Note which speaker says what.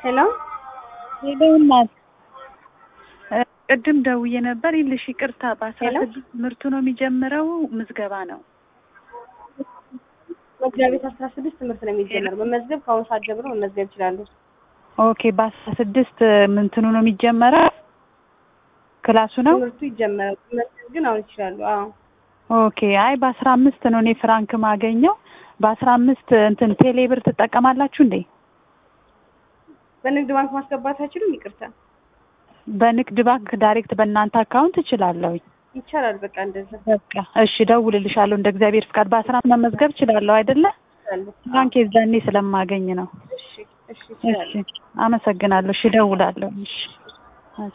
Speaker 1: ሄሎ
Speaker 2: ሄሎ እናት ቅድም ደውዬ ነበር ይልሽ ይቅርታ በአስራ
Speaker 1: ሄሎ?
Speaker 2: ስድስት ትምህርቱ ነው የሚጀምረው ምዝገባ ነው
Speaker 1: መጋቢት አስራ ስድስት ትምህርት ነው የሚጀመር። መመዝገብ ከአሁኑ ሰዓት ጀምሮ መመዝገብ ይችላሉ።
Speaker 2: ኦኬ በአስራ ስድስት ምንትኑ ነው የሚጀመረው ክላሱ ነው
Speaker 1: ትምህርቱ ይጀመራል። መመዝገብ ግን አሁን ይችላሉ። አዎ
Speaker 2: ኦኬ አይ በአስራ አምስት ነው እኔ ፍራንክ ማገኘው በአስራ አምስት እንትን ቴሌ ብር ትጠቀማላችሁ እንዴ
Speaker 1: በንግድ ባንክ ማስገባት አይችሉም? ይቅርታ
Speaker 2: በንግድ ባንክ ዳይሬክት በእናንተ አካውንት እችላለሁኝ
Speaker 1: ይቻላል። በቃ እንደዛ
Speaker 2: በቃ እሺ እደውልልሻለሁ እንደ እግዚአብሔር ፍቃድ በአስራ አምስት መመዝገብ እችላለሁ አይደለ
Speaker 1: ይችላሉ።
Speaker 2: ፍራንክ የዛኔ ስለማገኝ ነው
Speaker 1: እሺ እሺ
Speaker 2: እሺ
Speaker 1: ይችላሉ።
Speaker 2: አመሰግናለሁ እሺ እደውላለሁ እሺ